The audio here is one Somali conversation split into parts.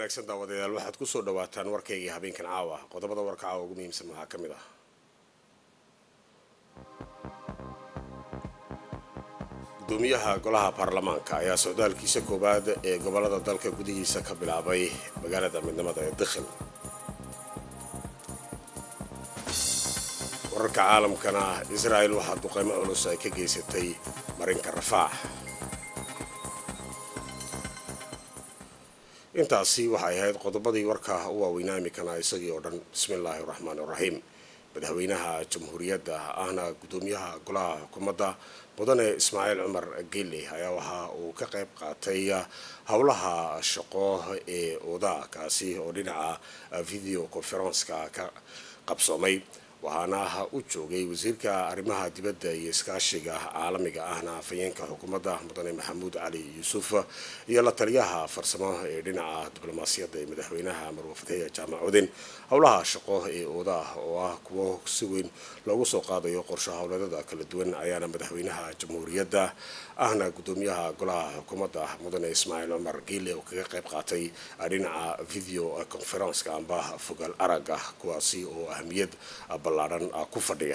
wanaagsan daawadayaal waxaad ku soo dhawaataan warkaygii habeenkan caawa qodobada warka caawa ugu muhiimsan waxaa ka mid ah gudoomiyaha golaha baarlamaanka ayaa socdaalkiisa koowaad ee gobolada dalka gudihiisa ka bilaabay magaalada midnimada ee dikhil wararka caalamkana israa'el waxaa duqeymo culus ay ka geysatay marinka rafaax intaasi waxay ahayd qodobadii warka u waaweynaa imikana isagii oo dhan bismillaahi raxmaani raxiim madaxweynaha jamhuuriyadda ahna gudoomiyaha golaha xukuumadda mudane ismaaciil cumar geele ayaa waxa uu ka qayb qaatay howlaha shaqo ee oda kaasi oo dhinaca video conferenska ka qabsoomay waxaana u joogay wasiirka arrimaha dibadda iyo iskaashiga caalamiga ahna afhayeenka xukuumadda mudane maxamuud cali yuusuf iyo la taliyaha farsamo ee dhinaca diblomaasiyadda ee madaxweynaha marwafateya jaamac cudin howlaha shaqo ee oodaah oo ah kuwo si weyn loogu soo qaadayo qorsho howladada kala duwan ayaana madaxweynaha jamhuuriyadda ahna gudoomiyaha golaha xukuumadda mudane ismaaciil cumar geele oo kaga qayb qaatay dhinaca video conferenska amba fogaal aragga kuwaasi oo ahamiyad ballaaran ku fadhiya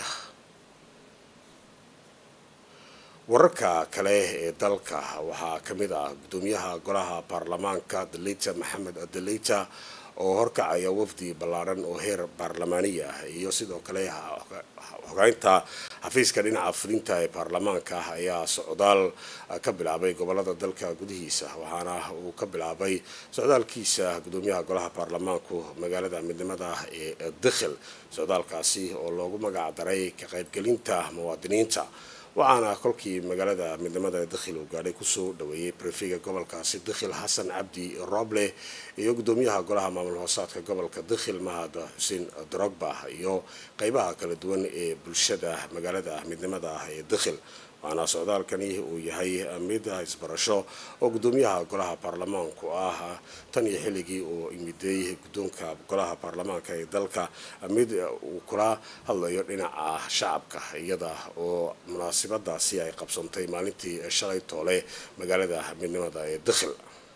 wararka kale ee dalka waxaa ka mid ah gudoomiyaha golaha baarlamaanka daleyta maxamed daleyta oo horkacaya wafdi ballaaran oo heer baarlamaaniya iyo sidoo kale xogeynta xafiiska dhinaca fulinta ee baarlamaanka ayaa socdaal ka bilaabay gobolada dalka gudihiisa waxaana uu ka bilaabay socdaalkiisa gudoomiyaha golaha baarlamaanku magaalada midnimada ee dikhil socdaalkaasi oo loogu magac daray ka qaybgelinta muwaadiniinta waxaana kolkii magaalada midnimada dikhil uu gaadhay kusoo dhaweeyey brefega gobolkaasi dikhil xasan cabdi roble iyo gudoomiyaha golaha maamul hoosaadka gobolka dikhil mahad xuseen drogba iyo qeybaha kala duwan ee bulshada magaalada midnimada ah ee dikhil waxaana socdaalkani uu yahay mid isbarasho oo gudoomiyaha golaha baarlamaanku ah tan iyo xilligii uu imiday guddoonka golaha baarlamaanka ee dalka mid uu kula hadlayo dhinaca shacabka iyada oo munaasabadaasi ay qabsantay maalintii shalay toole magaalada midnimada ee dikhil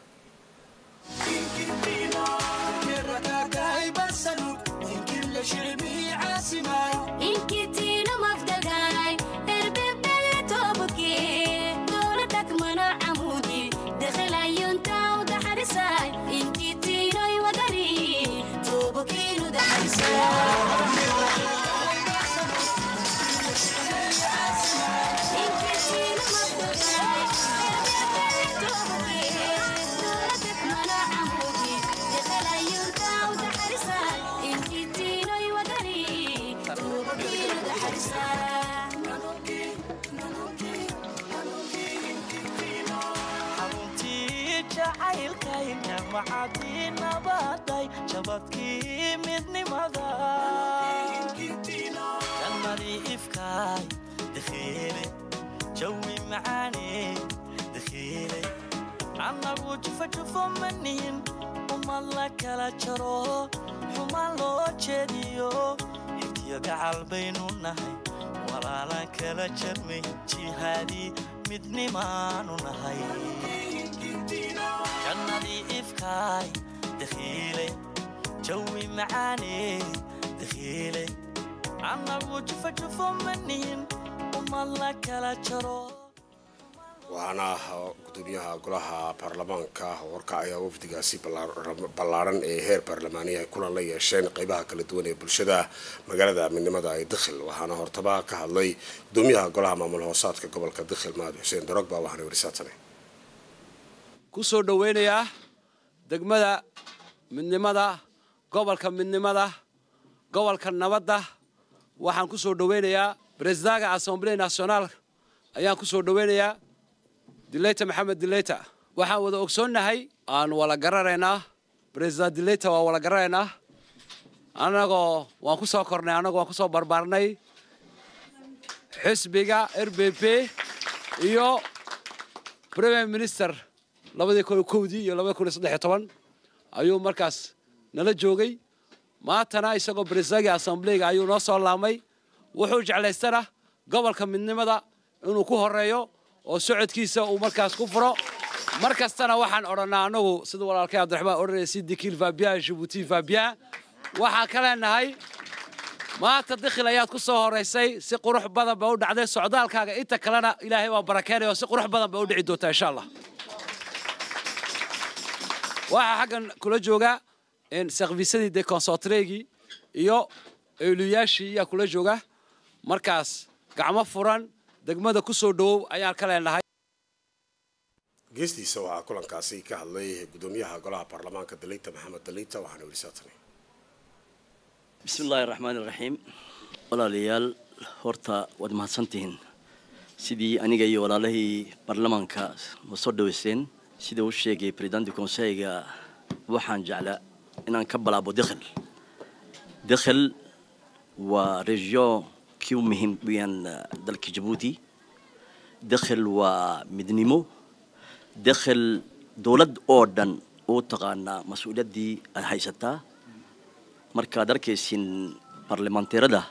jabadkii midnimada jannadii ifkaay dakhiile jawi macaane dakhiile annagu jufajufo manihin umad la kala jaro xumaan loo jeediyo iftiyo gacal baynu nahay walaalaan kala jarmay jihaadii midnimaanu nahay jannadii ifkaay dakhiile jawi macaane dakhiile annagu jufajufo manihin umad la kala jaro waxaana gudoomiyaha golaha baarlamaanka horkacaya wafdigaasi ballaaran ee heer baarlamaaniya ay kulan la yeesheen qeybaha kala duwan ee bulshada magaalada midnimada ee dikhil waxaana hortaba ka hadlay gudoomiyaha golaha maamul hoosaadka gobolka dikhil mahad xuseen darogba waxaana werisaatane kusoo dhaweynayaa degmada midnimada gobolka midnimada gobolka nabadda waxaan ku soo dhaweynayaa bresidaga assemble national ayaan ku soo dhaweynayaa dileyta maxamed dileyta waxaan wada ogsoonnahay aan wala garanaynaa president dileyta waan wala garanaynaa annagoo waan ku soo kornay annagoo waan ku soo barbaarnay xisbiga r b p iyo premier minister labadii kun kowdii iyo labadii kun iyo saddex iyo toban ayuu markaas nala joogay maantana isagoo presidagii assemblyga ayuu noo soo laamay wuxuu jeclaystana gobolka midnimada inuu ku horeeyo oo socodkiisa uu markaas ku furo mar kastana waxaan odhannaa annagu sida walaalkay cabdiraxmaan odhanaya si dikiil faabiya jibuuti faabiya waxaan ka leenahay maanta dikhil ayaad ku soo horaysay si qurux badan ba u dhacday socdaalkaaga inta kalena ilaahay waa barakeenaya oo si qurux badan ba u dhici doontaa insha allah waxaa xaggan kula jooga servisadii de consontregii iyo euluyaashii ayaa kula jooga markaas gacmo furan degmada ku soo dhowow ayaan ka leenahay geestiisa waxaa kulankaasi ka hadlay gudoomiyaha golaha baarlamaanka daliita maxamed daliita waxaana weli saatane bismi illaahi raxmaan iraxiim walaalayaal horta waad mahadsantihiin sidii aniga iyo walaalahii baarlamaanka ma soo dhaweyseen sida uu sheegay presidenti conseyga waxaan jeclaa inaan ka balaabo dekhel dekhel waa region kii u muhiim weyaan dalka jabuuti dekhel waa midnimo dekhel dowlad oo dhan uu taqaanaa mas-uuliyaddii aad haysataa markaad arkaysin baarlamaanteerada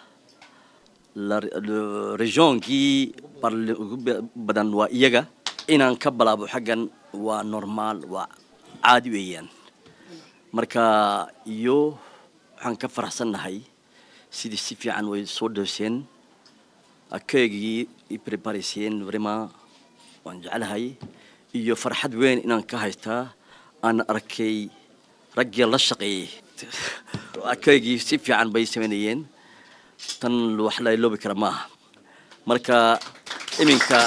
regionkii ugu badan waa iyaga inaan ka balaabo xaggan waa normaal waa caadi weeyaan marka iyo waxaan ka faraxsannahay sidii si fiican way soo dhooseen akeegii i prepariseen vraiment waan jeclahay iyo farxad weyn inaan ka haystaa aan arkay raggii la shaqeeyey akeygii si fiican bay samaynayeen tan wax la iloobi kara maaha marka iminka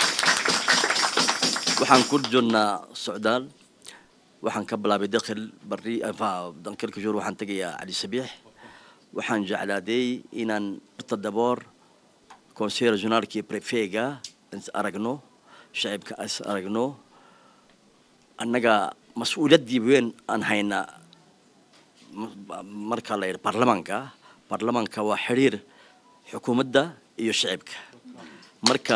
waxaan ku jirnaa socdaal waxaan ka bilaabay dakhil bari dankelka jour waxaan tegayaa cali sabiix waxaan jeclaaday inaan horta daboor conseil regionaalkii prefega is aragno shacibka is aragno annaga mas-uuliyaddii weyn aan haynaa marka la yidhi baarlamaanka baarlamaanka waa xidhiir xukuumadda iyo shacibka marka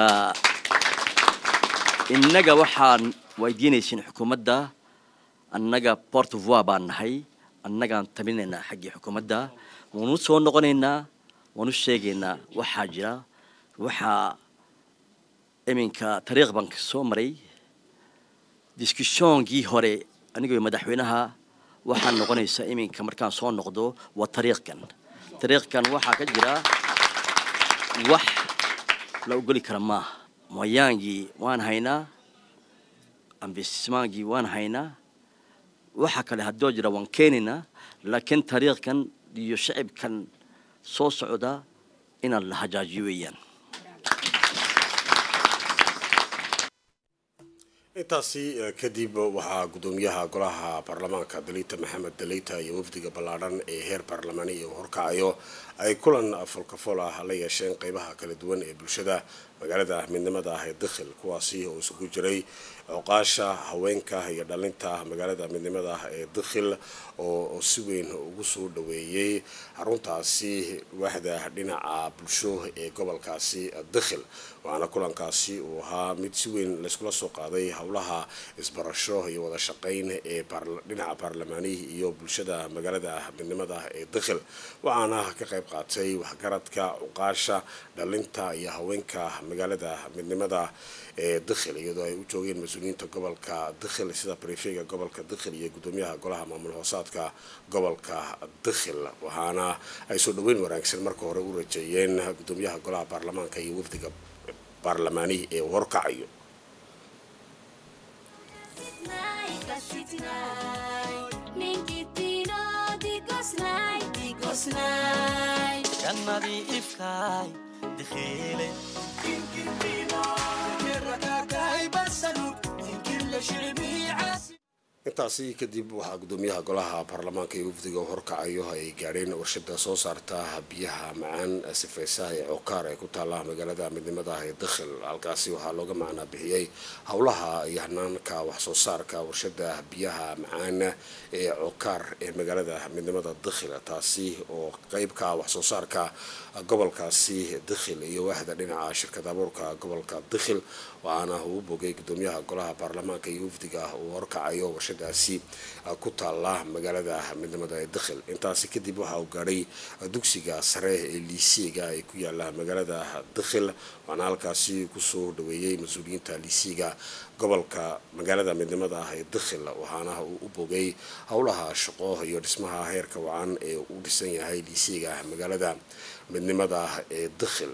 innaga waxaan weydiinaysin xukuumadda annaga port voi baan nahay annagaan tabinaynaa xaggii xukuumadda waanu soo noqonaynaa waanu sheegaynaa waxaa jira waxaa iminka tariikh baan soo maray discussioonkii hore anigoo madaxweynaha waxaa noqonaysa iminka markaan soo noqdo waa tariikhkan tariikhkan waxaa ka jira wax la ogoli kara maaha moyaangii waan haynaa ambismaankii waan haynaa waxa kale haddoo jira waan keenaynaa laakiin tariikhkan iyo shacibkan soo socda inaan la hajaajiyo weeyaan intaasi kadib waxaa gudoomiyaha golaha baarlamaanka daliita maxamed daliita iyo wafdiga ballaadhan ee heer baarlamaani iyo horkacayo ay kulan folkafol ah la yeesheen qeybaha kala duwan ee bulshada magaalada midnimada ah ee dakhil kuwaasi oo isugu jiray cuqaasha haweenka iyo dhalinta magaalada midnimada ah ee dakhil oo si weyn ugu soo dhaweeyey xaruntaasi waaxda dhinaca bulsho ee gobolkaasi dakhil waxaana kulankaasi uu ahaa mid si weyn layskula soo qaaday howlaha isbarasho iyo wada shaqeyn ee dhinaca baarlamaanihi iyo bulshada magaalada midnimada ee dakhil waxaana ka qayb qaatay waxgaradka cuqaasha dhalinta iyo haweenka magaalada midnimada ee dakhil iyadoo ay u joogeen mas-uuliyiinta gobolka dakhil sida brefega gobolka dakhil iyo gudoomiyaha golaha maamul hoosaadka gobolka dakhil waxaana ay soo dhaweyn wanaagsan marka hore u rajeeyeen gudoomiyaha golaha baarlamaanka iyo wafdiga baarlamaanihi ee horkacayo jannadii ifkaay dikhiile intaasi kadib waxaa gudoomiyaha golaha baarlamaanka iyo wafdiga horkacayo ay gaadheen warshada soo saarta biyaha macaan sifeysaha ee cokaar ee ku taala magaalada midnimada ah ee dakhil halkaasi waxaa looga macnaa bixiyey howlaha iyo hanaanka waxsoo saarka warshada biyaha macaan ee cokaar ee magaalada midnimada dakhil taasi oo qeybka waxsoo saarka gobolkaasi dakhil iyo waaxda dhinaca shirkad abuurka gobolka dakhil waxaana uu bogay gudoomiyaha golaha baarlamaanka iyo wafdiga uu horkacayo warshadaasi ku taala magaalada midnimada ee dakhil intaasi kadib waxa uu gaadhay dugsiga sare ee liisiga ee ku yaala magaalada dakhil waxaana halkaasi kusoo dhaweeyey mas-uuliyiinta liisiga gobolka magaalada midnimada ah ee dakhil waxaana uu u bogay howlaha shaqo iyo dhismaha heerka wacan ee uu dhisan yahay liisiga magaalada midnimada ah ee dakhil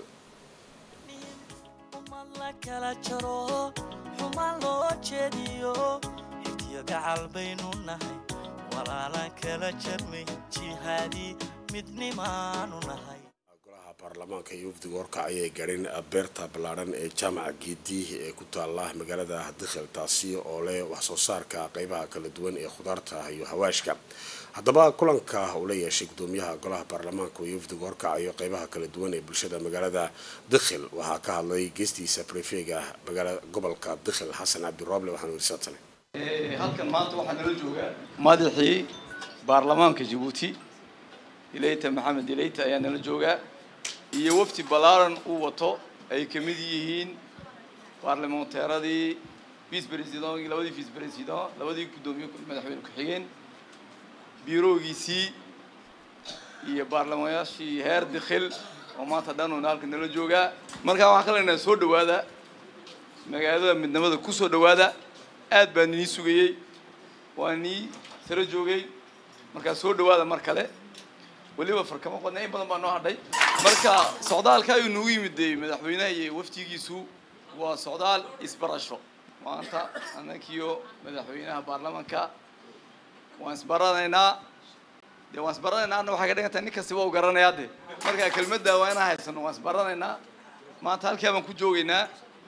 umad la kala jaro xumaan loo jeediyo xigtiyo gacal baynu nahay walaalaan kala jarmay jihaadi midnimaanu nahay golaha baarlamaanka iyo wafdiga horkacay ay gaadheen beerta ballaadhan ee jaamaca geedi ee ku taala magaalada dakhil taasi oo leh waxsoo saarka qeybaha kala duwan ee khudaarta iyo hawaashka haddaba kulanka uu la yeeshay gudoomiyaha golaha baarlamaanka iyo wafdiga horkacayo qeybaha kala duwan ee bulshada magaalada dakhil waxaa ka hadlay geestiisa brefega gobolka dakhil xasan cabdirooble waxaanu yiri sadsane halkan maanta waxaa nala joogaa madaxii baarlamaanka jabuuti ilayta maxamed ilayta ayaa nala joogaa iyo wafdi ballaaran uu wato ay ka mid yihiin baarlamanteeradii vice president labadii vice president labadii guddoomiye madaxweyne ku-xigeen biiroogiisii iyo baarlamayaashii heer dikhil oo maanta dhanuna halkan nala joogaa markaa waxaan ka leenahay soo dhawaada magaalada midnimada ku soo dhawaada aad baan nii sugayey waa nii saro joogay markaa soo dhawaada mar kale weliba farkamo qodna in badan baa noo hadhay marka socdaalka ayuu nagu yimid dee madaxweynaha iyo waftigiisu waa socdaal isbarasho maanta annakiyo madaxweynaha baarlamanka waan isbaranaynaa dee waan isbaranaynaa anna waxay ka dhigan tahay nin kastiba u garanayaa de markaa kelmadda waa inaan haysano waan isbaranaynaa maanta halkaa baan ku joogaynaa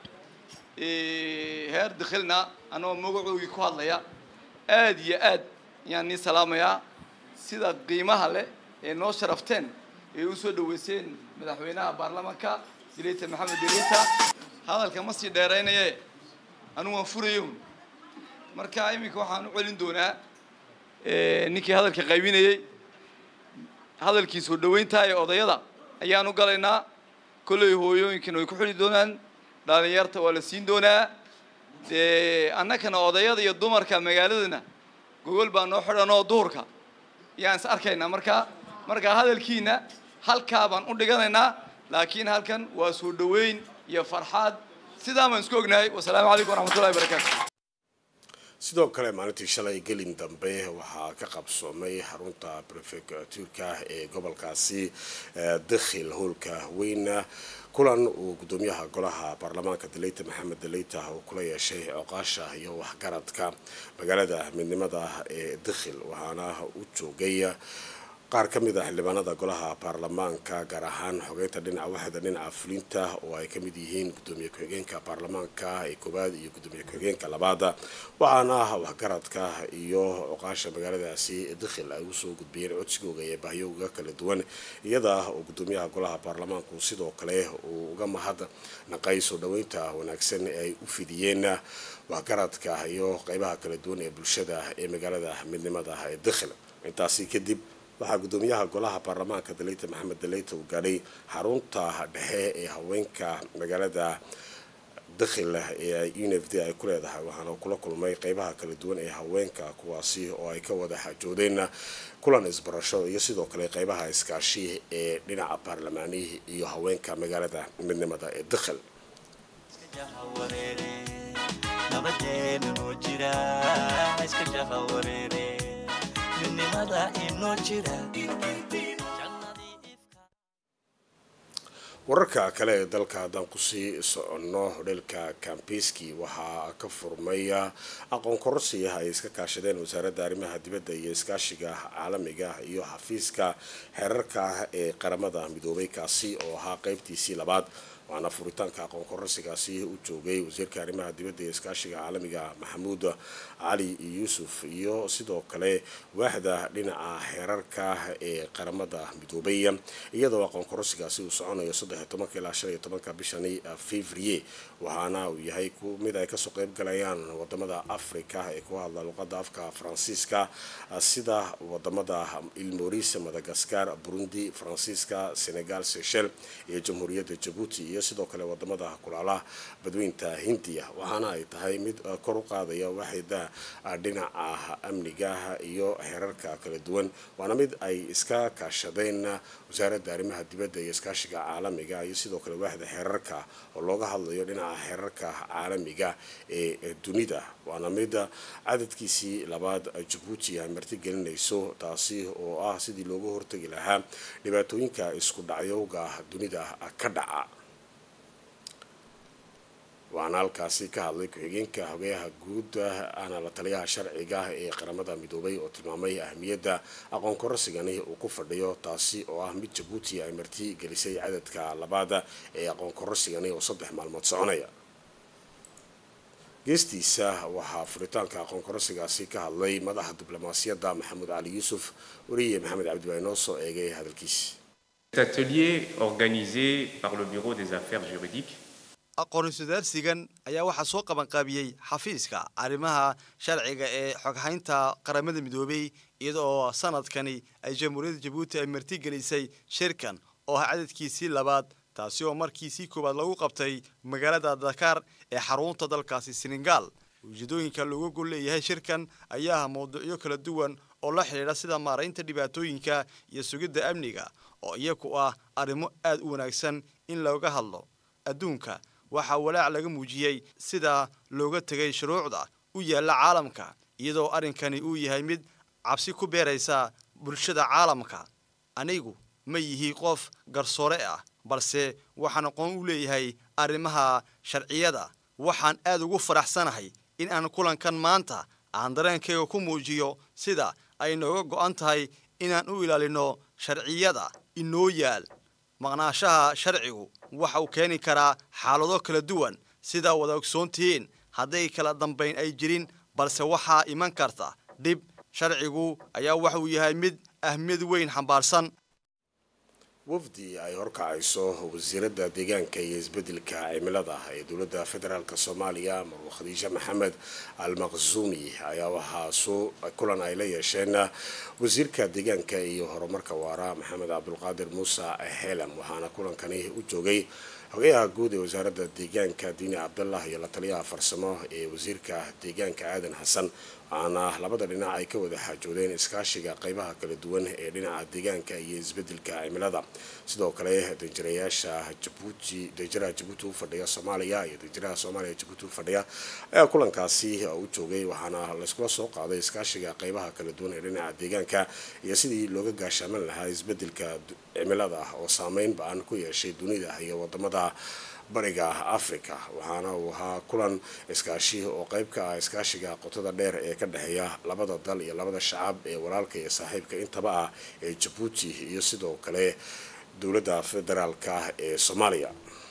heer dikhilna anagoo magacoogii ku hadlaya aad iyo aad ayaan nii salaamayaa sida qiimaha leh ee noo sharafteen ee usoo dhaweyseen madaxweynaha baarlamanka dileyta maxamed dileyta hadalka ma sii dheeraynaye anigu waan furayo marka iminka waxaan u celin doonaa ninkii hadalka qaybinayey hadalkii soo dhaweynta ee odayada ayaan u galaynaa kolley hooyooyinkana way ku xuli doonaan dhalinyarta waa la siin doonaa dee annakana odayada iyo dumarka magaaladana gogol baa noo xidhan oo duhurka yaan is arkaynaa markaa markaa hadalkiina halkaa baan u dhiganaynaa laakiin halkan waa soo dhaweyn iyo farxaad sidaa baan isku ognahay wasalaamu calaykum waraxmatullahi wabarakaatu sidoo kale maalintii shalay gelin dambe waxaa ka qabsoomay xarunta prefectuurka ee gobolkaasi dakhil howlka weyna kulan uu gudoomiyaha golaha baarlamaanka daleyta maxamed daleyta uu kula yeeshay cooqaasha iyo waxgaradka magaalada midnimada ee dakhil waxaana u joogay qaar ka mid a xildhibaanada golaha baarlamaanka gaar ahaan xogeynta dhinaca waxda dhinaca fulinta oo ay ka mid yihiin gudoomiye ku-xigeenka baarlamaanka ee koowaad iyo gudoomiye ku-xigeenka labaada waxaana waxgaradka iyo cuqaasha magaaladaasi dakhil ay usoo gudbiyeen codsigooga iyo bahyooga kala duwan iyada oo gudoomiyaha golaha baarlamaanku sidoo kale uu uga mahad naqay soo dhaweynta wanaagsan ee ay u fidiyeen waxgaradka iyo qeybaha kala duwan ee bulshada ee magaalada midnimada ee dakhil intaasi kadib waxaa gudoomiyaha golaha baarlamaanka daleyta maxamed daleyta uu gaadhay xarunta dhexe ee haweenka magaalada dakhil ee u n f d ay ku leedahay waxaana kula kulmay qeybaha kala duwan ee haweenka kuwaasi oo ay ka wada xaajoodeen kulan isbarasho iyo sidoo kale qeybaha iskaashi ee dhinaca baarlamaanihi iyo haweenka magaalada midnimada ee dakhil nabadeena noo jira iska jaha wareere midnimada inoo jira wararka kale ee dalka haddaan kusii soconno hodheelka kambeski waxaa ka furmay aqoon kororsiya ay iska kaashadeen wasaaradda arrimaha dibadda iyo iskaashiga caalamiga iyo xafiiska xeerarka ee qaramada midoobay kaasi oo ahaa qeybtiisii labaad waxaana furitaanka aqoon kororsigaasi u joogay wasiirka arrimaha dibadda iyo iskaashiga caalamiga maxamuud cali yuusuf iyo sidoo kale waaxda dhinaca xeerarka ee qaramada midoobay iyadoo aqoon kororsigaasi uu soconayo saddexiyo tobanka ilaa shan iyo tobanka bishani fevrier waxaana uu yahay mid ay kasoo qeyb galayaan wadamada africa ee ku hadla luqada afka faransiiska sida wadamada ilmoris madagascar burundi faransiiska senegal sechel iyo jamhuuriyadda jabuuti iyo sidoo kale wadamada kulaalaha badweynta hindiya waxaana ay tahay mid kor u qaadaya waxayda dhinaca amniga iyo xeerarka kala duwan waana mid ay iska kaashadeen wasaaradda arrimaha dibadda iyo iskaashiga caalamiga iyo sidoo kale waaxda xeerarka oo looga hadlayo dhinaca xeerarka caalamiga ee dunida waana mid cadadkiisii labaad jabuuti ay martigelinayso taasi oo ah sidii looga hortagi lahaa dhibaatooyinka isku dhacyowga dunida ka dhaca waxaana halkaasi ka hadlay ku-xigeenka hogayaha guud ahna la taliyaha sharciga ee qaramada midoobay oo tilmaamay ahmiyadda aqoon korasigani uu ku fadhiyo taasi oo ah mid jabuuti ay marti gelisay cadadka labaada ee aqoon korasigani oo saddex maalmood soconaya geestiisa waxaa furitaanka aqoon korasigaasi ka hadlay madaxa diblomaasiyadda maxamuud cali yuusuf wariye maxamed cabdiwaay noo soo eegay hadalkiisi Cet atelier organisé par le Bureau des affaires juridiques aqoon-iswadaarsigan ayaa waxaa soo qabanqaabiyey xafiiska arrimaha sharciga ee xoghaynta qaramada midoobay iyada oo sanadkani ay jamhuuriyadda jabuuti ay martigelisay shirkan oo ah cadadkiisii labaad taasi oo markiisii koowaad lagu qabtay magaalada dakaar ee xarunta dalkaasi senegal ujeedooyinka looga gol leeyahay shirkan ayaa ah mawduucyo kala duwan oo la xidhiidha sida maaraynta dhibaatooyinka iyo sugidda amniga oo iyagu ah arrimo aad u wanaagsan in looga hadlo adduunka waxaa walaac laga muujiyey sida looga tegay shuruucda u yaalla caalamka iyadoo arrinkani uu yahay mid cabsi ku beeraysa bulshada caalamka anigu ma yihi qof garsoore ah balse waxaan aqoon u leeyahay arrimaha sharciyada waxaan aad ugu faraxsanahay in aan kulankan maanta aan dareenkayga ku muujiyo sida ay nooga go'an tahay inaan u ilaalino sharciyada inoo yaal maqnaashaha sharcigu waxa uu keeni karaa xaalado kala duwan sidaa wada ogsoontihiin hadday kala dambayn ay jirin balse waxaa iman karta dhib sharcigu ayaa waxa uu yahay mid ahmiyad weyn xambaarsan wafdi ay horkacayso wasiiradda deegaanka iyo isbedelka cimilada ee dowladda federaalk soomaaliya marwa khadiijo maxamed al maqsuumi ayaa waxaa soo kulan ay la yeesheen wasiirka deegaanka iyo horumarka waara maxamed cabdulqaadir muuse heelam waxaana kulankani u joogay xogayaha guud ee wasaaradda deegaanka diini cabdallah iyo la taliyaha farsamo ee wasiirka deegaanka aadan xasan waxaana labada dhinac ay ka wada xaajoodeen iskaashiga qeybaha kala duwan ee dhinaca deegaanka iyo isbedelka cimilada sidoo kale danjirayaasha jabuuti danjiraha jabuuti u fadhiya soomaaliya iyo danjiraha soomaaliya jabuuti u fadhiya ayaa kulankaasi u joogay waxaana layskula soo qaaday iskaashiga qeybaha kala duwan ee dhinaca deegaanka iyo sidii looga gaashaaman lahaa isbedelka cimilada oo saameyn ba-an ku yeeshay dunida iyo wadamada bariga africa waxaana uu ahaa kulan iskaashi oo qeyb ka ah iskaashiga qotada dheer ee ka dhexeeya labada dal iyo labada shacab ee walaalka iyo saaxiibka intaba ah ee jabuuti iyo sidoo kale dowladda federaalka ee soomaaliya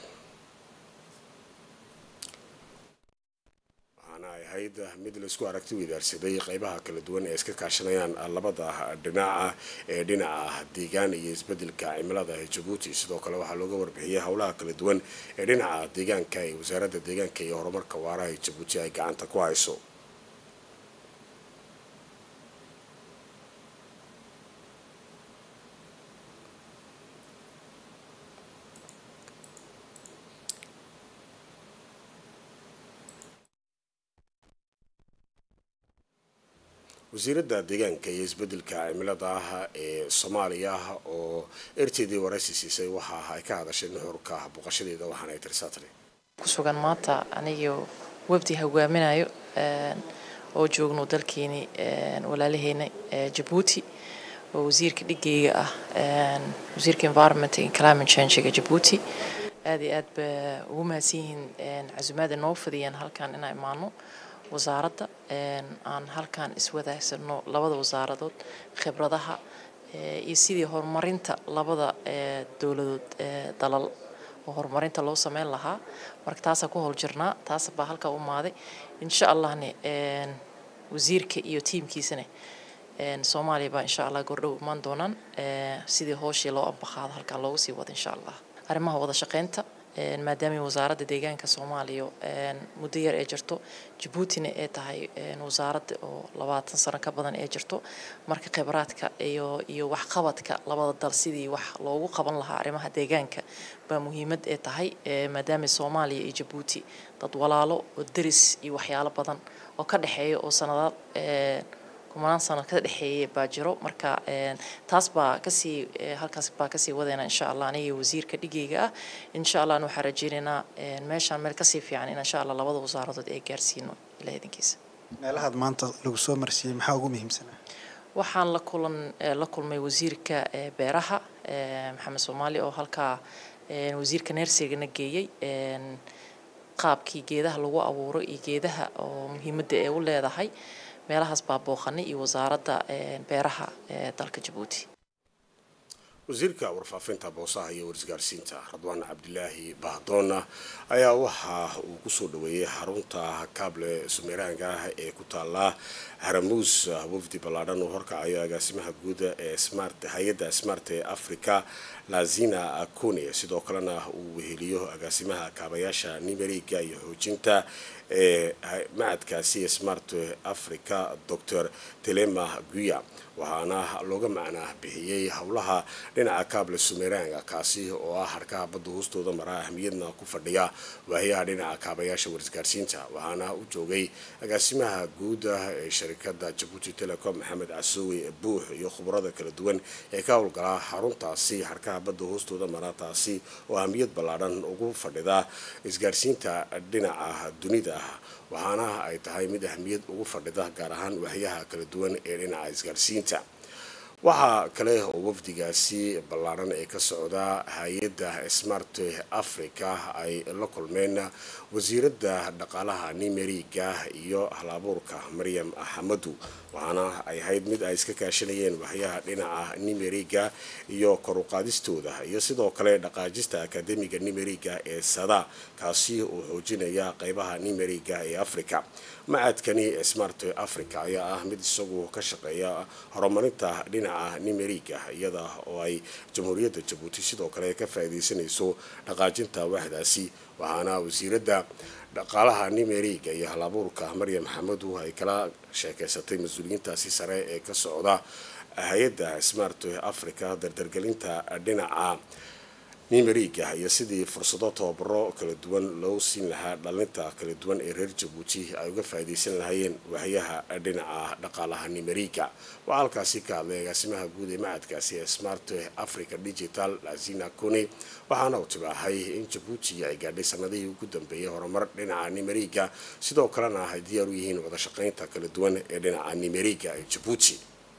waxaana ay ahayd mid laisku aragti weydaarsaday qeybaha kala duwan ee iska kaashanayaan labada dhinaca ee dhinaca deegaan iyo isbedelka cimilada ee jabuuti sidoo kale waxaa looga warbixiyey howlaha kala duwan ee dhinaca deegaanka ee wasaaradda deegaanka iyo horumarka waaraha ee jabuuti ay gacanta ku hayso wasiiradda deegaanka iyo isbedelka cimilada ah ee soomaaliya oo erteedii waraysi siisay waxa ay ka hadashay nuxurka boqoshadeeda waxaana ay tirsaatay ku sugan maanta anigio wafdi hogaaminayo oo joogno dalkeeni walaalaheena jabuuti oo wasiirka dhigeyga ah wasiirka environment and climate changega jabuuti aad iyo aad ba ugu mahadsan yihiin casumaada noo fadiyaan halkan inaan imaano wasaaradda aan halkan iswadaagsano labada wasaaradood khibradaha iyo sidii horumarinta labada dowladood dalal oo horumarinta loo sameyn lahaa marka taasaan ku howl jirnaa taas baa halkaa u maaday insha allahne wasiirka iyo tiimkiisana soomaaliya baa insha allah gordhow imaan doonaan sidii hooshii loo ambaqaado halkaa loogu sii wado insha allah arrimaha wada shaqeynta maadaama wasaaradda deegaanka soomaaliya muddo yar ee jirto jabuutina ee tahay wasaaradda oo labaatan sano ka badan ee jirto marka khibraadka iyo iyo waxqabadka labada dal sidii wax loogu qaban lahaa arrimaha deegaanka baa muhiimad ee tahay maadaama soomaaliya iyo jabuuti dad walaalo oo deris iyo waxyaalo badan oo ka dhexeeya oo sanadaad kumanaan sano ka dhexeeya baa jiro marka taas baa kasii halkaas baa kasii wadayna insha allah aniga wasiirka dhigayga ah insha allah waxaan rajeynaynaa meeshaan meel kasii fiican in insha allah labada wasaaradood ay gaarsiino ilaah idinkiisa meelahaad maanta lagu soo marsiiyey maxaa ugu muhiimsanaa waxaan la kulan la kulmay wasiirka beeraha maxamed soomaali oo halkaa wasiirka neersigana geeyey qaabkii geedaha lagu abuuro iyo geedaha oo muhiimadda ee u leedahay meelahaas baa booqanay iyo wasaaradda beeraha ee dalka jabuuti wasiirka warfaafinta boosaha iyo warisgaarsiinta radwaan cabdilaahi bahdoona ayaa waxa uu kusoo dhaweeyey xarunta kaable sumeeraanka ah ee ku taala haramuus wafdi ballaadhan oo horkacayo agaasimaha guuda ee smart hay-adda smart ee africa lazina akune sidoo kalena uu weheliyo agaasimaha kaabayaasha nimeriga iyo xoojinta ee macadkaasi smart africa dor telema guya waxaana looga macnaa bixiyey howlaha dhinaca kaable sumeranga kaasi oo ah harkaha badda hoostooda maraa ahmiyadna ku fadhiya waahiyaha dhinaca kaabayaasha warisgaarsiinta waxaana u joogay agaasimaha guuda ee sharikada jabuuti telecom maxamed casoowe buux iyo khubarada kala duwan ee ka howlgalaa xaruntaasi harkaha badda hoostooda maraa taasi oo ahmiyad ballaadhan ugu fadhida isgaarsiinta dhinaca dunida ah waxaana ay tahay mid ahmiyad ugu fadhida gaar ahaan waahiyaha kala duwan ee dhinaca isgaarsiinta waxaa kale oo wafdigaasi ballaaran ee ka socda hay-adda smart africa ay la kulmeen wasiiradda dhaqaalaha nimeriga iyo halabuurka maryam axamadu waxaana ay ahayd mid ay iska kaashanayeen waxyaha dhinaca nimeriga iyo koruqaadistooda iyo sidoo kale dhaqaajista akademiga nimeriga ee sada kaasi oo xoojinaya qeybaha nimeriga ee africa macadkani smart africa ayaa ah mid isagu ka shaqeeya horumarinta dhinaca nimeriga iyada oo ay jamhuuriyadda jabuuti sidoo kale ka faa'iidaysanayso dhaqaajinta waxdaasi waxaana wasiiradda dhaqaalaha nimeriga iyo halabuurka maryam maxamedu ay kala sheekeysatay mas-uuliyiintaasi sare ee ka socda hay-adda smart africa dardargelinta dhinaca nimeriga iyo sidii fursado tababaro kala duwan loo siin lahaa dhalinta kala duwan ee reer jabuuti ay uga faa'iidaysan lahaayeen waahiyaha dhinaca dhaqaalaha nimeriga waxaa halkaasi ka hadlay agaasimaha guud ee macadkaasi ee smart africa digital lazina cone waxaana uu tibaahay in jabuuti ay gaadhay sanadihii ugu dambeeyay horumar dhinaca nimeriga sidoo kalena ay diyaar u yihiin wada shaqaynta kala duwan ee dhinaca nimeriga ee jabuuti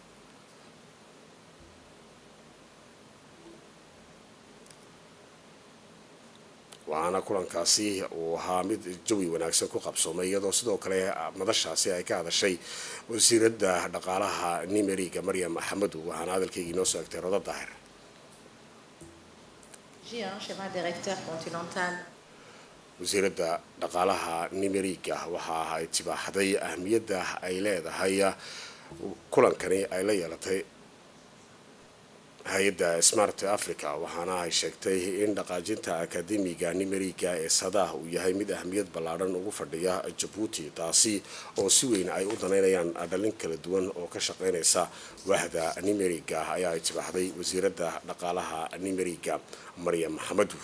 waxaana kulankaasi uu ahaa mid jawi wanaagsan ku qabsoomay iyadoo sidoo kale madashaasi ay ka hadashay wasiiradda dhaqaalaha nimeriga maryam axmedu waxaana hadalkeygii noo soo egtay rodo daahir wasiiradda dhaqaalaha nimeriga waxa ay tibaaxday ahmiyadda ay leedahay kulankani ay la yeelatay hay-adda smart africa waxaana ay sheegtay in dhaqaajinta akademiga nimeriga ee sadah uu yahay mid ahmiyad ballaadhan ugu fadhiya jabuuti taasi oo si weyn ay u danaynayaan dhalin kala duwan oo ka shaqeynaysa wahda nimeriga ayaa ay tibaaxday wasiiradda dhaqaalaha nimeriga maryam maxamedu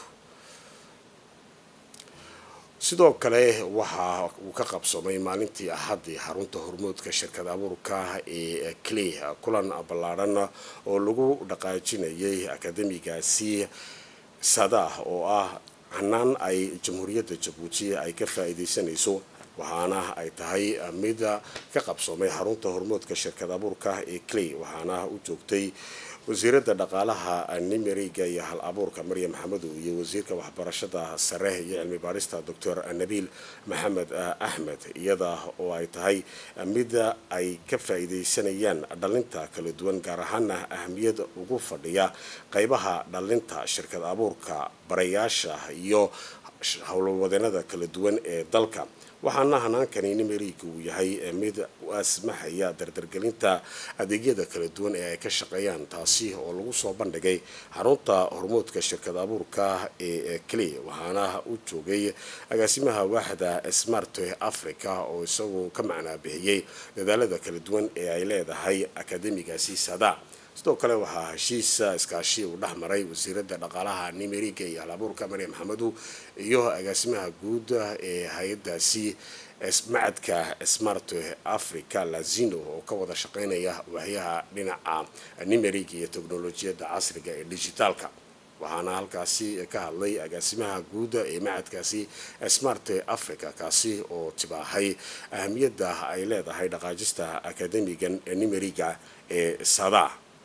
sidoo kale waxa uu ka qabsoomay maalintii axaddii xarunta hormoodka shirkad abuurka ee clay kulan ballaadhan oo lagu dhaqaajinayay akademigaasi sadah oo ah hanaan ay jamhuuriyadda jabuuti ay ka faa'iidaysanayso waxaana ay tahay mid ka qabsoomay xarunta hormoodka shirkad abuurka ee clay waxaana u joogtay wasiiradda dhaqaalaha nimeriga iyo hal abuurka maryam maxamedu iyo wasiirka waxbarashada sare iyo cilmi baarista doctor nabiil maxamed axmed iyada oo ay tahay mid ay ka faa'iidaysanayaan dhalinta kala duwan gaar ahaana ahmiyad ugu fadhiya qeybaha dhalinta shirkad abuurka barayaasha iyo howlwadeenada kala duwan ee dalka waxaana hanaankani nimeriga uu yahay mid u asmaxaya dardargelinta adeegyada kala duwan ee ay ka shaqeeyaan taasi oo lagu soo bandhigay xarunta hormoodka shirkad abuurka ee cley waxaana u joogay agaasimaha waaxda smart africa oo isagu ka macnaa bixiyey dadaalada kala duwan ee ay leedahay akademigaasi sada sidoo kale waxaa heshiisa iskaashi uu dhex maray wasiiradda dhaqaalaha nimeriga iyo halabuurka maryam maxamedu iyo agaasimaha guud ee hay-adaasi macadka smart africa lazino oo ka wada shaqeynaya waaxyaha dhinaca nimeriga iyo teknolojiyadda casriga ee dijitaalka waxaana halkaasi ka hadlay agaasimaha guud ee macadkaasi smart africa kaasi oo tibaahay ahamiyadda ay leedahay dhaqaajista akademigan nimeriga ee sada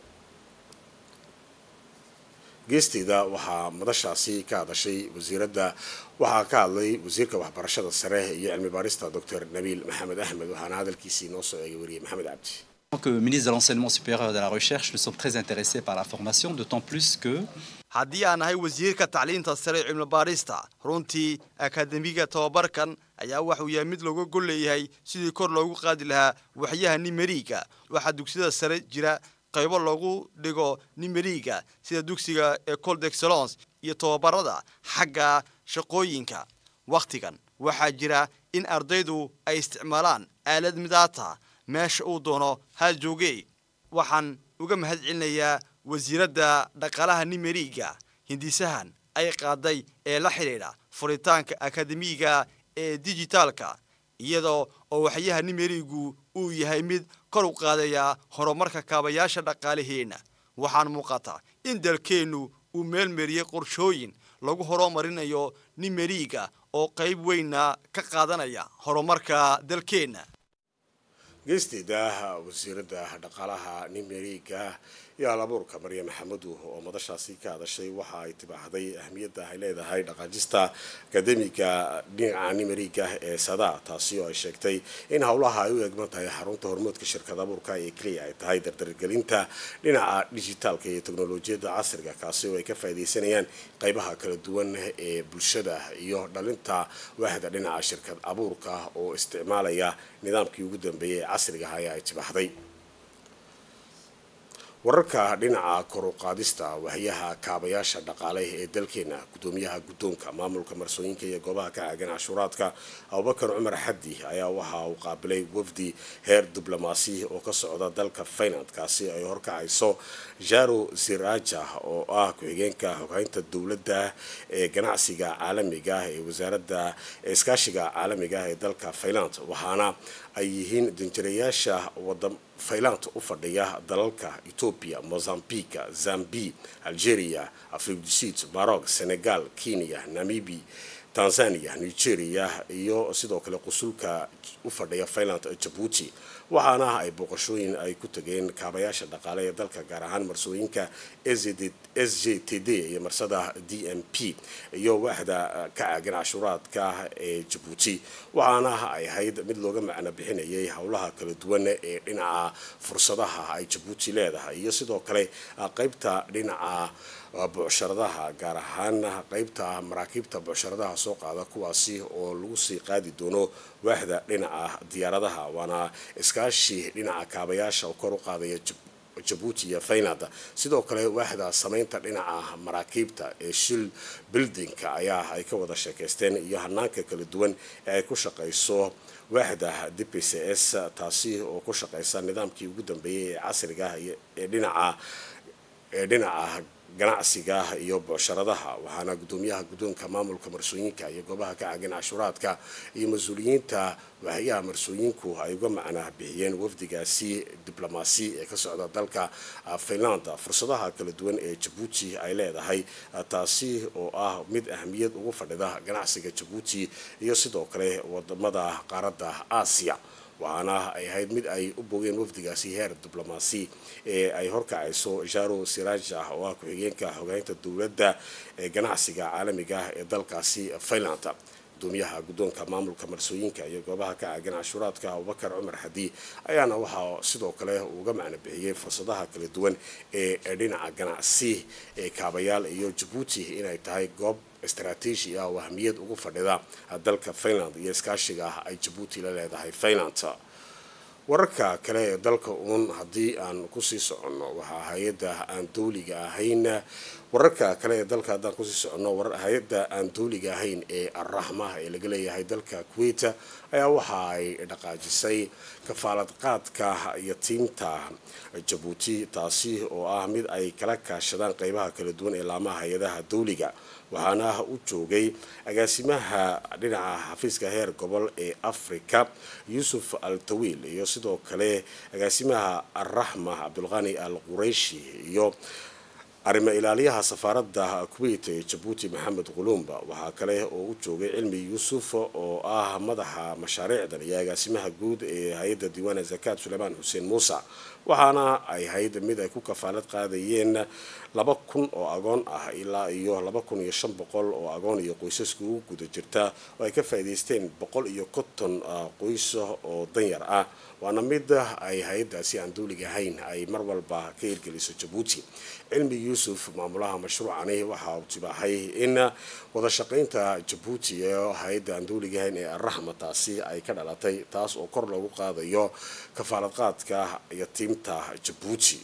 geesteeda waxaa madashaasi ka hadashay wasiiradda waxaa ka hadlay wasiirka waxbarashada sare iyo cilmi baarista doctor nabiil maxamed axmed waxaana hadalkiisii noo soo eegay wariyay maxamed cabdi En tant que ministre de l'enseignement supérieur et de la recherche, nous sommes très intéressés par la formation, d'autant plus que haddii aan ahay wasiirka tacliinta sare ee cilmi baarista runtii akademiga tobabarkan ayaa waxuu yahay mid looga gol leeyahay sidii kor loogu qaadi lahaa waxyaha nimeriga waxaa dugsiyada sare jira qaybo loogu dhigo nimeriga sida dugsiga ecole d'excellence iyo tobabarada xagga shaqooyinka wakhtigan waxaa jira in ardaydu ay isticmaalaan aalad midaata meesha uu doono ha joogee waxaan uga mahad celinayaa wasiiradda dhaqaalaha nimeriga hindisahan ay qaaday ee la xidhiidha furitaanka akademiga ee dijitaalka iyadoo oo waxyaha nimerigu uu yahay mid kor u qaadaya horumarka kaabayaasha dhaqaalaheenna waxaan muuqata in dalkeennu uu meelmariyey qorshooyin lagu horumarinayo nimeriga oo qayb weynna ka qaadanaya horumarka dalkeenna geesteeda wasiiradda dhaqaalaha nimeriga iyo halabuurka maryam maxamedu oo madashaasi ka hadashay waxa ay tibaaxday ahmiyadda ay leedahay dhaqaajista akademiga dhinaca nimeriga ee sada taasi oo ay sheegtay in howlaha ay u eegman tahay xarunta hormoodka shirkad abuurka ee keliya ay tahay dardargelinta dhinaca dijitaalka iyo teknolojiyadda casriga kaasi oo ay ka faaidaysanayaan qaybaha kala duwan ee bulshada iyo dhalinta waaxda dhinaca shirkad abuurka oo isticmaalaya nidaamkii ugu dambeeyay ee casriga ah ee ay tibaaxday wararka dhinaca koruqaadista waxyaha kaabayaasha dhaqaale ee dalkeena gudoomiyaha guddoonka maamulka marsooyinka iyo goobaha ka caagan cashuuraadka abubakar cumar xaddi ayaa waxa uu qaabilay wafdi heer diblomaasi oo ka socda dalka finland kaasi ay horkacayso jaro ziraja oo ah ku-xigeenka xoghaynta dowladda ee ganacsiga caalamiga ee wasaaradda iskaashiga caalamiga ee dalka finland waxaana ay yihiin danjirayaasha wada fayland u fadhiya dalalka etoobiya mozambique zambi algeria afridusid maroc senegal kenya namibi tanzania nigeria iyo sidoo kale qusulka u fadhiya finland jabuuti waxaana ay booqashooyin ay ku tageen kaabayaasha dhaqaale ee dalka gaar ahaan marsooyinka s j t d iyo marsada d m p iyo waaxda ka caagan cashuuraadka ee jabuuti waxaana ay ahayd mid looga macno bixinayay howlaha kala duwan ee dhinaca fursadaha ay jabuuti leedahay iyo sidoo kale qaybta dhinaca bucsharadaha gaar ahaan qaybta maraakiibta bucsharadaha soo qaada kuwaasi oo lagu sii qaadi doono waaxda dhinaca diyaaradaha waana iskaashi dhinaca kaabayaasha oo kor u qaadaya jabuuti iyo finland sidoo kale waaxda samaynta dhinaca maraakiibta ee shil buildingka ayaa ay ka wada sheekaysteen iyo hanaanka kala duwan ee ay ku shaqayso waaxda d p c s taasi oo ku shaqaysa nidaamkii ugu dambeeyay ee casriga ah ee dhinaca ee dhinaca ganacsiga iyo bucsharadaha waxaana gudoomiyaha guddoonka maamulka marsooyinka iyo goobaha ka caagan cashuuraadka iyo mas-uuliyiinta waaxyaha marsooyinku ay uga macnaa bixiyeen wafdigaasi diblomaasi ee ka socda dalka finland fursadaha kala duwan ee jabuuti ay leedahay taasi oo ah mid ahmiyad ugu fadhida ganacsiga jabuuti iyo sidoo kale wadamada qaaradda aasiya waxaana ay ahayd mid ay u bogeen wafdigaasi heer diblomaasi ee ay horkacayso jaro siraja oo ah ku-xigeenka xogeynta dowladda ee ganacsiga caalamiga ee dalkaasi finland gudoomiyaha guddoonka maamulka marsooyinka iyo goobaha ka caagan cashuuraadka abubakar cumar xadi ayaana waxaa sidoo kale uga macno bixiyey fursadaha kala duwan ee dhinaca ganacsi ee kaabayaal iyo jabuuti inay tahay goob istaraatiiji ah oo ahmiyad ugu fadhida dalka finland iyo iskaashiga ay jabuuti la leedahay finland wararka kale ee dalka uun haddii aan kusii soconno waxaa hay-adda aan dawliga ahayn wararka kale ee dalka haddaan kusii soconno hay-adda aan dawliga ahayn ee arraxma ee laga leeyahay dalka kuwait ayaa waxa ay dhaqaajisay kafaalad qaadka iyo tiimta jabuuti taasi oo ah mid ay kala kaashadaan qeybaha kala duwan ee laamaha hay-adaha dawliga waxaana u joogay agaasimaha dhinaca xafiiska heer gobol ee africa yuusuf al tawiil iyo sidoo kale agaasimaha arraxma cabdulqani al qurayshi iyo arrimo ilaaliyaha safaaradda kuwait ee jabuuti maxamed qulumba waxaa kale oo u joogay cilmi yuusuf oo ah madaxa mashaariicdan iyo agaasimaha guud ee hay-adda diiwaana zakaad suleymaan xuseen muuse waxaana ay hayd mid ay ku kafaalad qaadayeen laba kun oo agoon ah ilaa iyo laba kun iyo shan boqol oo agoon iyo qoysaska ugu guda jirta oo ay ka faa'iidaysteen boqol iyo konton qoys oo danyar ah waana mid ay hay-addaasi aan dawliga ahayn ay mar walba ka hirgeliso jabuuti cilmi yuusuf maamulaha mashruucani waxa uu tibaaxay in wada shaqaynta jabuuti ee hay-adda aan dawliga ahayn ee arraxma taasi ay ka dhalatay taas oo kor loogu qaadayo kafaalad qaadka iyo tiimta jabuuti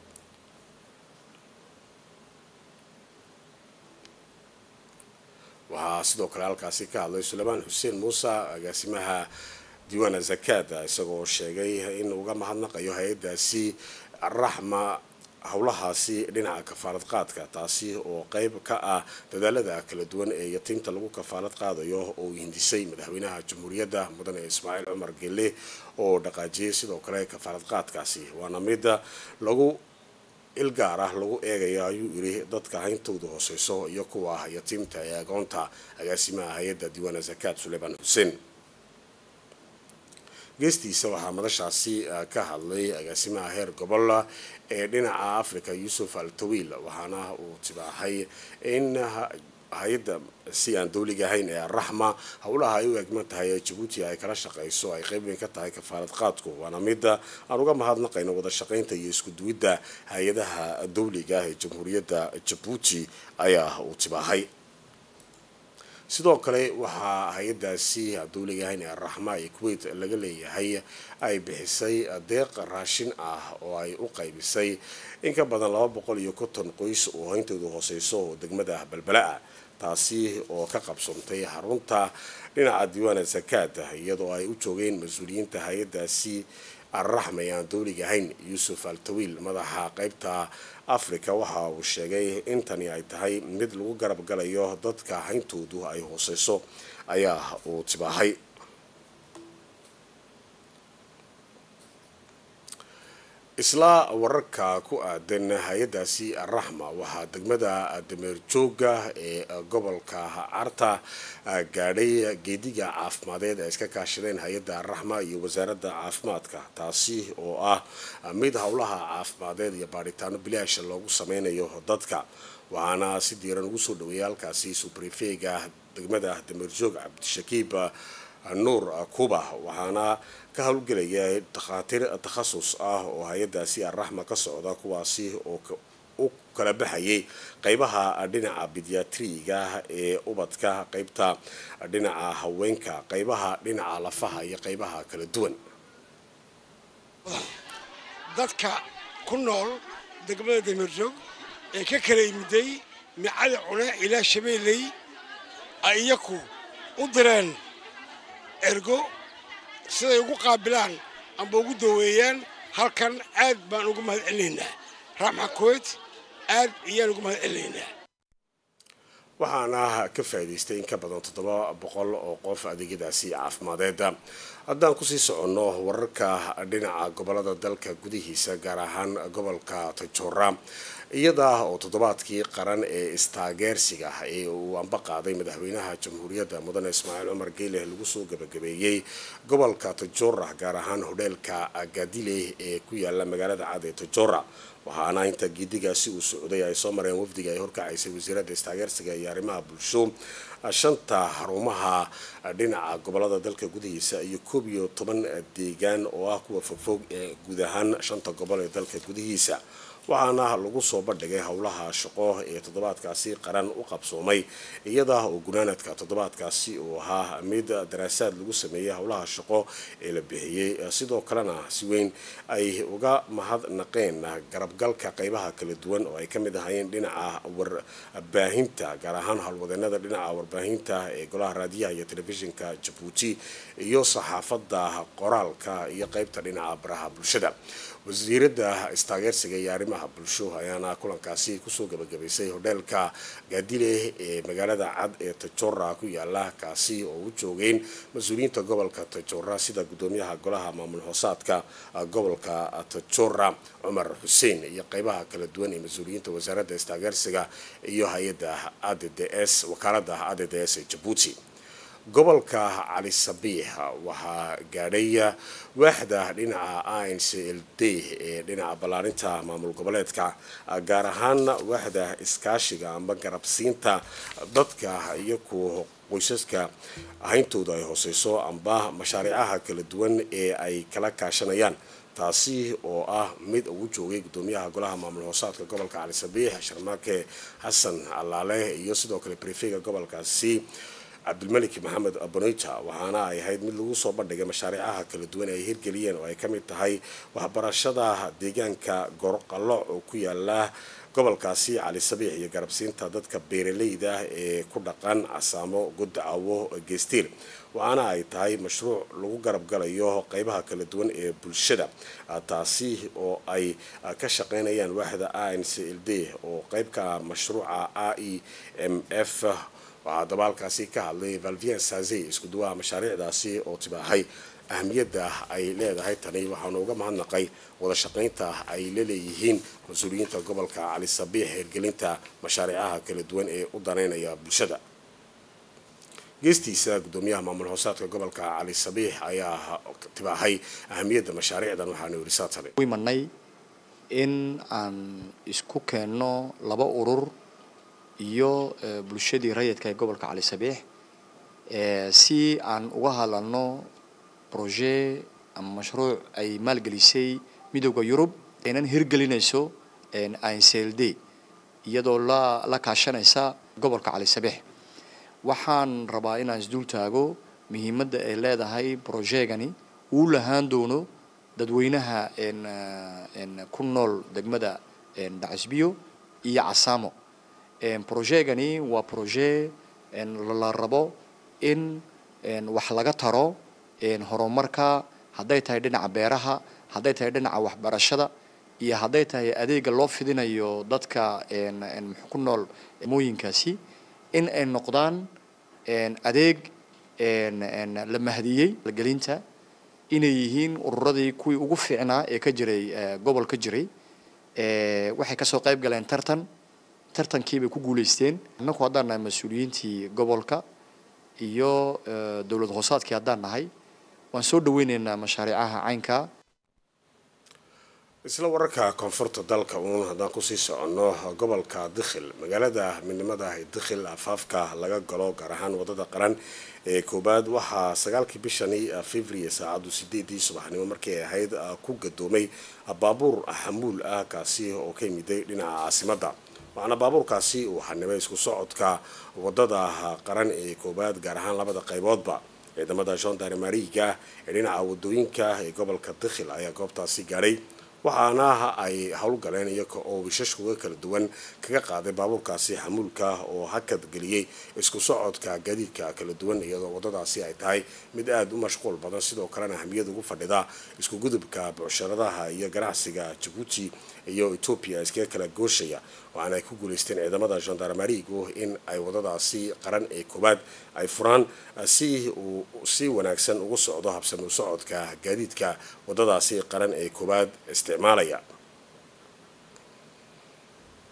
waxaa sidoo kale halkaasi ka hadlay suleymaan xuseen muuse agaasimaha diiwaana zakaada isagoo sheegay in uga mahadnaqayo hay-addaasi raxma howlahaasi dhinaca kafaalad qaadka taasi oo qeyb ka ah dadaalada kala duwan ee yatiimta lagu kafaalad qaadayo oo hindisay madaxweynaha jamhuuriyadda mudane ismaaciil cumar gelle oo dhaqaajiyey sidoo kale kafaalad qaadkaasi waana mid lagu ilgaar ah lagu eegayo ayuu yidhi dadka hayntooda hooseyso iyo kuwa yatiimta ee agoonta agaasimaha hay-adda diiwaana zakaad suleymaan xuseen geestiisa waxaa madashaasi ka hadlay agaasimaha heer gobol ee dhinaca africa yuusuf al tawiil waxaana uu tibaaxay in hay-adda si aan dawliga ahayn ee araxma howlaha ay u egman tahay ee jabuuti ay kala shaqayso ay qeyb weyn ka tahay kafaalad qaadku waana mida aan uga mahadnaqayno wada shaqaynta iyo isku duwidda hay-adaha dawliga ah ee jamhuuriyadda jabuuti ayaa uu tibaaxay sidoo kale waxaa hay-addaasi dawliga ahayn ee araxma ee kuwait laga leeyahay ay bixisay deeq raashin ah oo ay u qaybisay in ka badan laba boqol iyo konton qoys oo hayntoodu hooseyso oo degmada balbala-a taasi oo ka qabsoontay xarunta dhinaca diiwaana zakaada iyadoo ay u joogeen mas-uuliyiinta hay-addaasi arraxma ee aan dawliga ahayn yuusuf al tawiil madaxa qeybta africa waxa uu sheegay in tani ay tahay mid lagu garab galayo dadka hayntoodu ay hooseyso ayaa uu tibaahay isla wararka ku aadan hay-addaasi araxma waxaa degmada dameer jooga ee gobolka carta gaadhay geediga caafimadeed ay iska kaashadeen hay-adda araxma iyo wasaaradda caafimaadka taasi oo ah mid howlaha caafimadeed iyo baadhitaano bilaasha loogu sameynayo dadka waxaana si diiran ugu soo dhaweeyay halkaasi subrefega degmada dameer joog cabdishakiib nuur kuba waxaana ka howlgelaya dhakhaatiir takhasus ah oo hay-addaasi arraxma ka socda kuwaasi oo u kala baxayay qeybaha dhinaca bidiatriga ee ubadka qeybta dhinaca haweenka qeybaha dhinaca lafaha iyo qeybaha kala duwan dadka ku nool degmada dameerjoog ee ka kala yimiday micada cune ilaa shabeelley ay iyaku u direen ergo siday ugu qaabilaan amba ugu daweeyaan halkan aad baan ugu mahad celinaynaa raxma kuwait aad iyaan ugu mahad celinaynaa waxaana ka faa'iidaystay in ka badan toddoba boqol oo qof adeegyadaasi caafimadeed haddaan kusii soconno wararka dhinaca gobolada dalka gudihiisa gaar ahaan gobolka tajoora iyada oo toddobaadkii qaran ee istaageersiga ee uu amba qaaday madaxweynaha jamhuuriyadda mudane ismaaciil cumar geyleh lagu soo gabagabeeyey gobolka tajora gaar ahaan hodheelka gadile ee ku yaala magaalada cad ee tajora waxaana inta gidigaasi uu socday ay soo mareen wafdiga ay horkacaysay wasiiradda istaageersiga iyo arrimaha bulsho shanta xarumaha dhinaca gobolada dalka gudihiisa iyo koob iyo toban deegaan oo ah kuwa fogfog ee guud ahaan shanta gobol ee dalka gudihiisa waxaana lagu soo bandhigay howlaha shaqo ee toddobaadkaasi qaran u qabsoomay iyada oo gunaanadka toddobaadkaasi uu ahaa mid daraasaad lagu sameeyey howlaha shaqo ee la bixiyey sidoo kalena si weyn ay uga mahadnaqeen garabgalka qeybaha kala duwan oo ay ka mid ahaayeen dhinaca warbaahinta gaar ahaan howlwadeenada dhinaca warbaahinta ee golaha raadiyaha iyo telefishinka jabuuti iyo saxaafadda qoraalka iyo qeybta dhinaca baraha bulshada wasiiradda istaageersiga iyo arrimaha bulsho ayaana kulankaasi kusoo gabagabaysay hodheelka gaadile ee magaalada cad ee tajora ku yaala kaasi oo u joogeen mas-uuliyiinta gobolka tajora sida gudoomiyaha golaha maamul hoosaadka gobolka tajora cumar xuseen iyo qeybaha kala duwan ee mas-uuliyiinta wasaaradda istaageersiga iyo hay-adda a d d s wakaalada a d d s ee jabuuti gobolka cali sabiix waxaa gaadhay waaxda dhinaca a n c l d ee dhinaca ballaarinta maamul goboleedka gaar ahaan waaxda iskaashiga amba garabsiinta dadka iyo kuwa qoysaska ahayntooda ay hooseyso amba mashaariicaha kala duwan ee ay kala kaashanayaan taasi oo ah mid ugu joogay gudoomiyaha golaha maamul hoosaadka gobolka cali sabiix sharmaake xasan allaale iyo sidoo kale brefega gobolkaasi cabdilmalik maxamed abonita waxaana ay ahayd mid lagu soo bandhigay mashaariicaha kala duwan ay hirgeliyeen oo ay ka mid tahay waxbarashada deegaanka gorqallo oo ku yaala gobolkaasi cali sabiix iyo garabsiinta dadka beeraleyda ee ku dhaqan casaamo goddacawo geestiir waxaana ay tahay mashruuc lagu garab galayo qeybaha kala duwan ee bulshada taasi oo ay ka shaqeynayaan waaxda a n c l d oo qeybka mashruuca a e m f waxaa dabaalkaasi ka hadlay valvien saze isku duwaha mashaariicdaasi oo tibaahay ahamiyadda ay leedahay tani waxaanu uga mahadnaqay wada shaqaynta ay la leeyihiin mas-uuliyiinta gobolka cali sabiix hirgelinta mashaariicaha kala duwan ee u daneynaya bulshada geestiisa gudoomiyaha maamul hoosaadka gobolka cali sabiix ayaa tibaahay ahamiyadda mashaariicdan waxaanu yidhi saatane imanay in aan isku keenno laba urur iyo bulshadii rayidka ee gobolka cali sabiix si aan uga hadalno projet ama mashruuc ay maalgelisay midooda yurub aynan hirgelinayso incld iyadoo la la kaashanaysa gobolka cali sabiix waxaan rabaa inaan isdul taago muhiimadda ay leedahay projegani uu lahaan doono dadweynaha ku nool degmada dhacisbiyo iyo casaamo projegani waa projet la rabo in wax laga taro horumarka hadday tahay dhinaca beeraha hadday tahay dhinaca waxbarashada iyo hadday tahay adeega loo fidinayo dadka ku nool mooyinkaasi in ay noqdaan adeeg la mahdiyey gelinta inay yihiin ururadii kuwii ugu fiicnaa ee ka jiray gobol ka jiray waxay kasoo qayb galeen tartan tartankii bay ku guuleysteen annaku haddaan nahay mas-uuliyiintii gobolka iyo dowlad hoosaadkii haddaan nahay waan soo dhaweyneynaa mashaariicaha caynka isla wararka koonfurta dalka uun haddaan kusii soconno gobolka dikhil magaalada midnimada dikhil afaafka laga galo gaar ahaan wadada qaran ee koobaad waxaa sagaalkii bishani february saacadu sideedii subaxnimo markii ay ahayd ku gadoomay baabuur xamuul ah kaasi oo ka yimiday dhinaca caasimadda waxaana baabuurkaasi uu xanibay isku socodka wadada qaran ee koobaad gaar ahaan labada qayboodba ciidamada gendarmariga ee dhinaca wadooyinka ee gobolka dikhil ayaa goobtaasi gaadhay waxaana ay howlgaleen iyaga oo wishashkuga kala duwan kaga qaaday baabuurkaasi xamuulka oo hakad geliyey isku socodka gaadiidka kala duwan iyadoo wadadaasi ay tahay mid aada u mashquul badan sidoo kalena ahamiyad ugu fadhida isku gudubka bucsharadaha iyo ganacsiga jabuuti iyo etoobiya iskaga kala gooshaya waxaana ay ku guuleysteen ciidamada gendarmarigu in ay wadadaasi qaran ee koowaad ay furaan si uu si wanaagsan ugu socdo habsami u socodka gaadiidka wadadaasi qaran ee koowaad isticmaalaya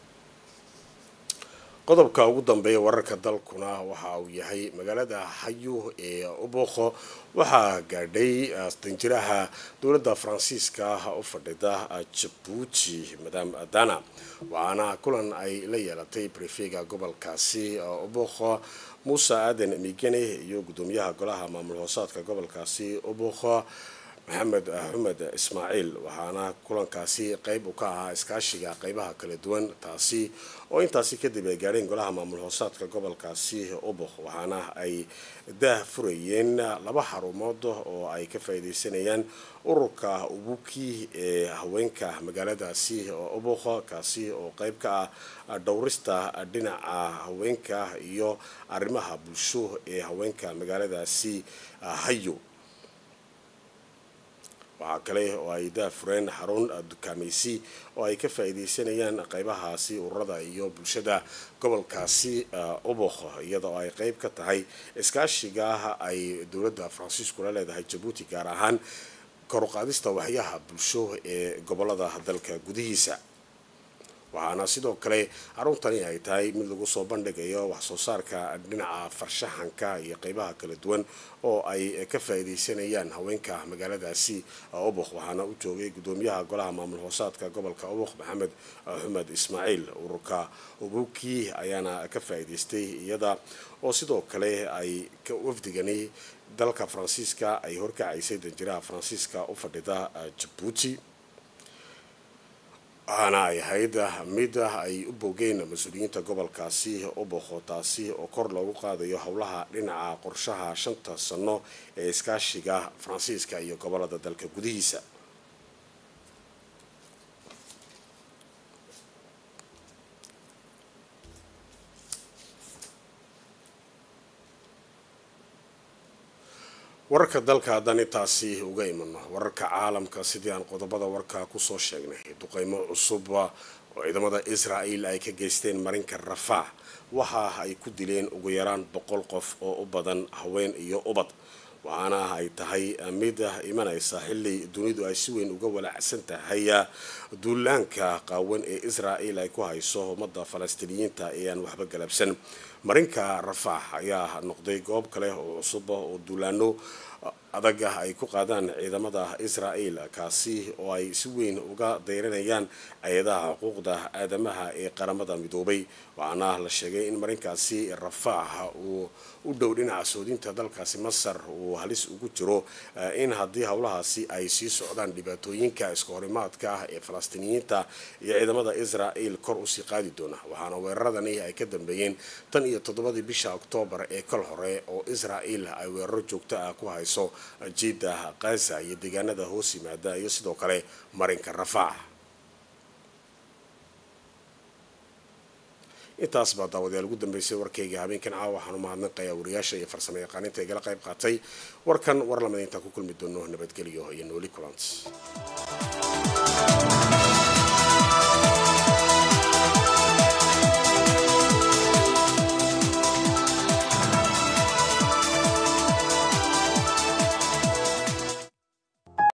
qodobka ugu dambeeya wararka dalkuna waxa uu yahay magaalada xayu ee ubokho waxaa gaadhay danjiraha dowladda faransiiska u fadhida jabuuti madam dana waxaana kulan ay la yeelatay brefega gobolkaasi ubokho muuse aadan migene iyo gudoomiyaha golaha maamul hoosaadka gobolkaasi ubokho maxamed xumed ismaaciil waxaana kulankaasi qeyb u ka ahaa iskaashiga qeybaha kala duwan taasi oo intaasi kadib ay gaadheen golaha maamul hoosaadka gobolkaasi ubok waxaana ay daah furayeen laba xarumood oo ay ka faa'iideysanayaan ururka ubuki ee haweenka magaaladaasi ubok kaasi oo qeyb ka ah dhowrista dhinaca haweenka iyo arrimaha bulsho ee haweenka magaaladaasi hayo waxaa kale oo ay daafureen xarun dukaamaysi oo ay ka faa'iideysanayaan qeybahaasi ururada iyo bulshada gobolkaasi ubokh iyadoo ay qeyb ka tahay iskaashiga ay dowladda faransiisku la leedahay jabuuti gaar ahaan koruqaadista waxyaha bulsho ee gobolada dalka gudihiisa waxaana sidoo kale xaruntani ay tahay mid lagu soo bandhigayo waxsoo saarka dhinaca farshaxanka iyo qeybaha kala duwan oo ay ka faa'iideysanayaan haweenka magaaladaasi ubokh waxaana u joogay gudoomiyaha golaha maamul hoosaadka gobolka ubokh maxamed xumed ismaaciil ururka ubuki ayaana ka faa'iideystay iyada oo sidoo kale ay wafdigani dalka faransiiska ay horkacaysay danjiraha faransiiska u fadhida jabuuti waxaana ay ahayd mid ay u bogeen mas-uuliyiinta gobolkaasi ubokho taasi oo kor loogu qaadayo howlaha dhinaca qorshaha shanta sano ee iskaashiga faransiiska iyo gobolada dalka gudihiisa wararka dalka haddaan intaasi uga imano wararka caalamka sidii aan qodobada warka kusoo sheegnay duqeymo cusub oo ciidamada israa'el ay ka geysteen marinka rafaax waxa ay ku dileen ugu yaraan boqol qof oo u badan haween iyo ubad waxaana ay tahay mid imanaysa xilli dunidu ay si weyn uga walacsan tahay duulaanka qaawan ee israa'el ay ku hayso ummadda falastiiniyiinta ee aan waxba galabsan marinka rafaax ayaa noqday goob kale oo cusub oo duulaano adag ah ay ku qaadaan ciidamada israa'el kaasi oo ay si weyn uga dayranayaan hay-adaha xuquuqda aadamaha ee qaramada midoobay waxaana la sheegay in marinkaasi rafaax uu u dhow dhinaca soodinta dalkaasi masar uu halis ugu jiro in haddii howlahaasi ay sii socdaan dhibaatooyinka iska horimaadka ah ee falastiiniyiinta iyo ciidamada israa'el kor usii qaadi doona waxaana weeraradani ay ka dambeeyeen tan iyo toddobadii bisha oktoobar ee kal hore oo israa'el ay weeraro joogto ah ku hayso jiida kaza iyo deegaanada hoos yimaada iyo sidoo kale marinka rafaax intaas baa daawadayaal ugu dambeysay warkayga habeenkan caawa waxaan u mahadnaqayaa wariyaasha iyo farsamo yaqaaninta igala qayb qaatay warkan war lamid intaan ku kulmi doono nabadgelyo iyo nooli kulant